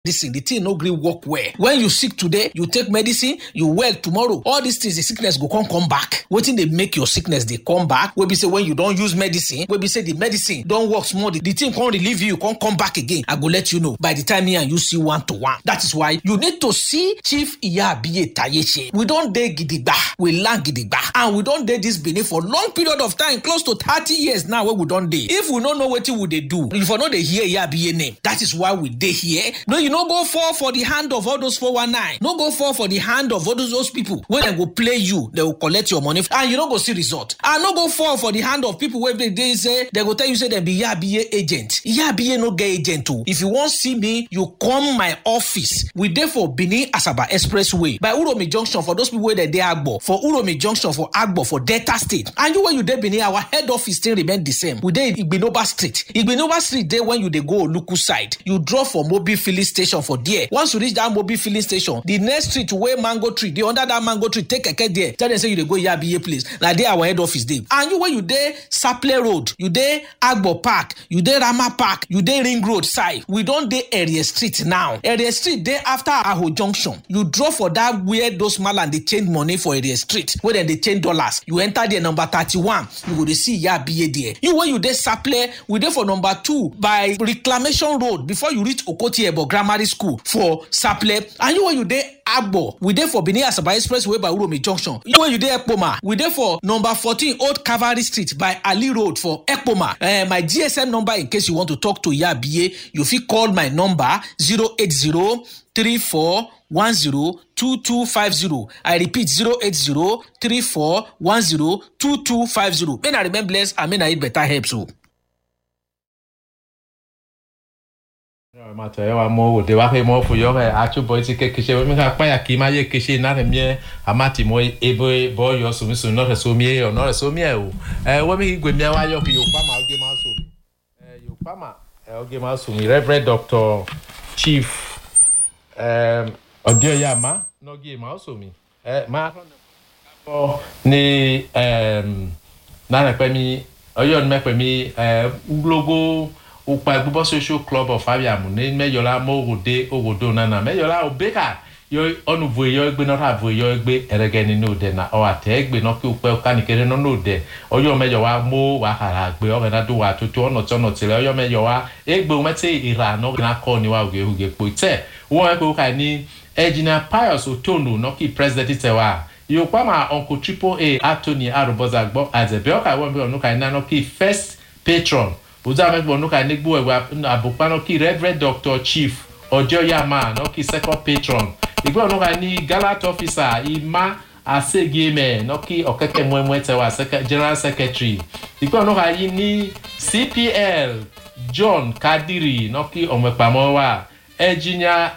medicine the thing no gree work well when you sick today you take medicine you well tomorrow all these things the sickness go come come back wetin dey make your sickness dey come back wey be say when you don use medicine wey be say the medicine don work small the, the thing come relieve you come come back again i go let you know by the time me and you see one to one that is why you need to see chief iyabiye tayeche we don dey gidigba we land gidigba and we don dey this benin for long period of time close to thirty years now wey we don dey if we no know wetin we dey do you for no dey hear iyabiye name that is why we dey here no you no go fall for the hand of all those 419 no go fall for the hand of all those, those people wey dem go play you dem go collect your money and you no go see result and no go fall for the hand of people wey dey dey say dem go tell you say dem be yabiye agent yabiye no get agent o if you wan see me you come my office we dey for benin asaba expressway by uromi junction for those people wey dey dey agbo for uromi junction for agbo for delta state and you wey you dey benin our head office still remain the same we dey igbinoba street igbinoba street dey when you dey go oluku side you drop for mobil filling station for there once you reach that mobil filling station the next street wey mango tree dey under that mango tree take keke there tell dem say you dey go yabiye place na there our head office dey and you wey you dey saple road you dey agbo park you dey rama park you dey ring road side we don dey area street now area street dey after aho junction you drop for that where those malam dey change money for area street wey dem dey change dollars you enter there number thirty-one you go dey see yabiye there you wey you dey saple we dey for number two by reclamation road before you reach okoti ebo grammar school for saple and you wey you dey agbo we dey for benin asaba expressway by uromi junction you wey you dey ekpoma we dey for number fourteen old cavalry street by ali road for ekpoma uh, my gsm number in case you want to talk to yabiye you fit call my number zero eight zero three four one zero two two five zero i repeat zero eight zero three four one zero two two five zero may na remain blessed and may na eat better herbs o. mato yawa mo wo de wa ke mo fu yo ke achu boy ti ke kise mi ka pa ya ki ma ye kise na re mie amati mo ebo bo yo so mi so no re so mi e o no re so mi e o eh wo mi gbe mi wa yo ki yo pa ma oge ma so eh yo pa ma eh oge ma so mi reverend doctor chief um odeoya ma no ge ma so mi eh ma ni um na re pe mi oyo ni me pe mi eh logo ukpa gbogbo social club of abiamu ne mẹyọla mọ òwòde òwòdo nana mẹyọla òbẹ́ka yọ ọ̀nùvò yọ egbe náà ràvò yọ egbe ẹrẹgẹ nínú òde na ọ àtẹ egbe náà kí ukpẹ kánikẹrẹ náà òde ọyọ mẹyọ wa mọ wàhálà gbé ọbẹ náà dùn wà tuntun ọ̀nà tí ọ̀nà tìlẹ̀ ọyọ mẹyọ wa egbe mẹtẹ ìrà náà náà kọ́ ni wa òge òge pò tẹ wọn ẹ pé ó kà ní ẹjìnà pius otono náà kí president tẹ wa yóò pa ma uncle triple a anthony arúbọ́sà gbọ́ àzẹ̀bẹ́ ọ̀kà ìwọ̀n bí ọ̀nù kà ní náà kí first patron ojú àwọn ẹgbẹ́ ọ̀nùkà nígbó ẹ̀wà àbùpá náà kí reverend doctor chief ọjọ́ yàmà náà kí second patron ìgbẹ́ ọ̀nùkà ní gallant officer ìmá àṣegémẹ̀ náà kí ọ̀kẹ́kẹ́ mọ́ẹ́mọ́ẹ́ tẹ̀wà general secretary ìgbẹ́ ọ̀nùkà yìí ní cpl john kadiri náà kí ọmọ ìpamọ́ wà engineer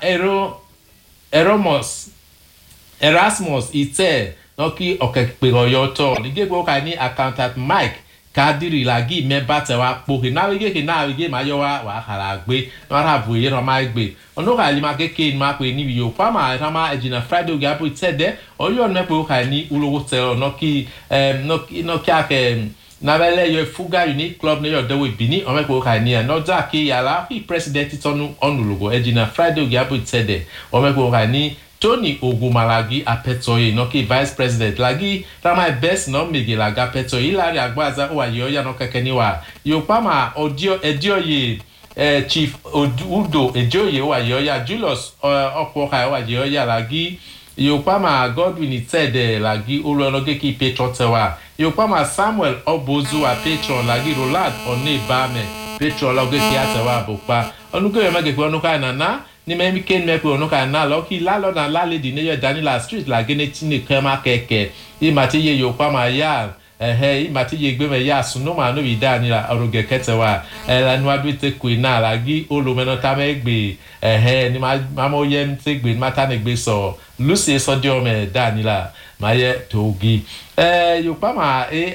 eromus erasmus ìtẹ́ náà kí ọ̀kẹ́kẹ́ ọ̀yọ́ tọ̀ nígbẹ́gbẹ́ ọ̀kà ní accountant mike kadiri la gi mẹba tẹ wa kpo he náà wíkẹ́ he náà wíkẹ́ máa yọ wa wà á hàrà gbé náà rà bù yẹn náà máa gbé ọ̀nà kà yìí máa kéke ní máa pè ní yòó fáwọn àìsàn máa ẹ̀jìnà friday oge abo tẹ̀ dẹ́ ọ̀yọ́ ọ̀nà pé ó kà ní olówó tẹ̀ ọ̀ náà kí náà kí akẹ́ nabẹ́lẹ́ yọ fúgà unique club ní ọ̀dẹ́wò ìbíní ọ̀nà pé ó kà ní ẹ̀ náà kí yàrá kí president tọ́nu ọ̀nùlùgọ̀ ẹ̀jìnà friday oge abo tẹ̀ dẹ́ ọ̀nà pé ó kà ní tony ogumalagi apẹtọye nọkì vice president lagi ramai best nọ mege laga apẹtọye ilari agbaza ó wà yọ yànnà kẹkẹ níwà yorùbá mà ẹdíọyè chief udo ẹdíọyè ó wà yọ yà julius ọpọka ó wà yọ yà lagi yorùbá mà godwin tẹ̀dẹ̀ lagi olùọlọ́gẹ́kì patron tẹ̀wà yorùbá mà samuel ọbọ̀zùwà patron lagi roland ọ̀nẹ́bàmẹ̀ patron ọlọ́gẹ́kì àtẹ̀wà àbùpá ọ̀nùkẹ́yọ̀ mẹ́gẹ̀kẹ́ ọ̀nùkà nàná ní mẹ́mí kéènì mẹ́pẹ́ ọ̀nùkà náà lọ́kì lálọ́nà lálẹ́dì níyọ̀ daniela street làgẹ́nẹ́ tí nìkan máa kẹ̀kẹ́ ìmà tí yẹ yorùbá máa yá ẹ̀hẹ́ ìmà tí yẹ gbẹ́mẹ̀ yá sunuma níbi daniela ọ̀rọ̀gẹ̀ kẹtẹ̀ wa ẹ̀lànà wàá bí tẹ kùn náà làgí olùmẹ́nà tá mẹ́ gbé ẹ̀hẹ́ ní mamọ́ yẹ ń tẹ gbé má tá ní gbé sọ lucy sọdíọ̀mẹ̀ daniela máa yẹ tógi ẹ̀ yorùbá máa ẹ̀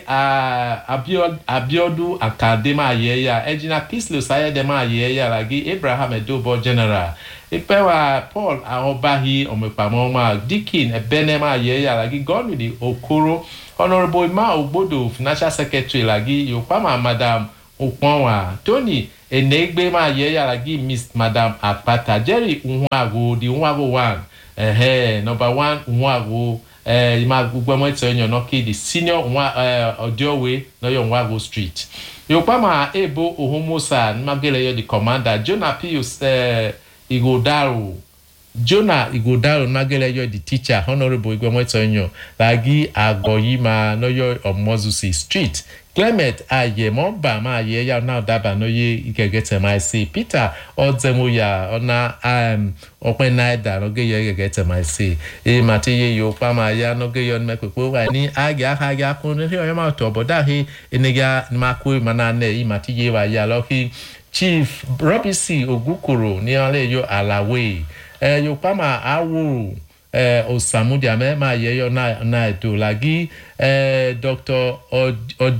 abiodun akande máa yẹ ya ẹ̀jìnà kislew sayẹ́dẹ̀ máa yẹ ya làgí abraham edobo general ìpẹ́wà paul ahọ́báhi ọmọ ìpamọ́ máa dikin ẹ̀bẹ́nẹ́ máa yẹ ya làgí godwin okoro honourable emma ogbodo financial secretary làgí yorùbá máa madam ukpɔn wa tony enegbe ma yɛ yàrá gi miss madam apata jerry nwago di nwago one ɛhɛ number one nwago ɛɛ ima gbogbo ɛmɔ ɛtɛ ɛnyɛ nɔki di senior nwa ɛɛ ɔdiɔwe n'ɔyɔ nwago street yorùbá ma ebo ohomosa nimagele yɛ di commander jonah pius ɛɛ igodaro jonah igodaro nimagele yɛ di teacher honourable igbɛmɔ ɛtɛ ɛnyɛ lagi agɔyima n'ɔyɔ ɔmɔzusi street clement ayemọba máa yẹ ya náà dábàá náà yé gẹ́gẹ́ tẹ̀ máa ṣe peter ọ̀dẹ́mọ̀yà ọ̀nà ọ̀pẹ́ náírà lọ́gẹ́ yẹ gẹ́gẹ́ tẹ̀ máa ṣe èyí máa ti yẹ yóò pa máa yá lọ́gẹ́ yọ ní pẹ̀pẹ́ wà ní àgẹ́ àgẹ́ akún ní ọ̀yọ́ máa tọ̀ bọ̀dá he ẹnìyà máa kó ìmọ̀ náà nẹ̀ èyí máa ti yẹ wà yá lọ́kì chief robinson ogukoro ní ọ̀lẹ́ yọ àlàwé ẹ̀ yóò pa máa àwòrò eh, osamudia mẹ máa yẹ yọ náà ètò làgí eh, dr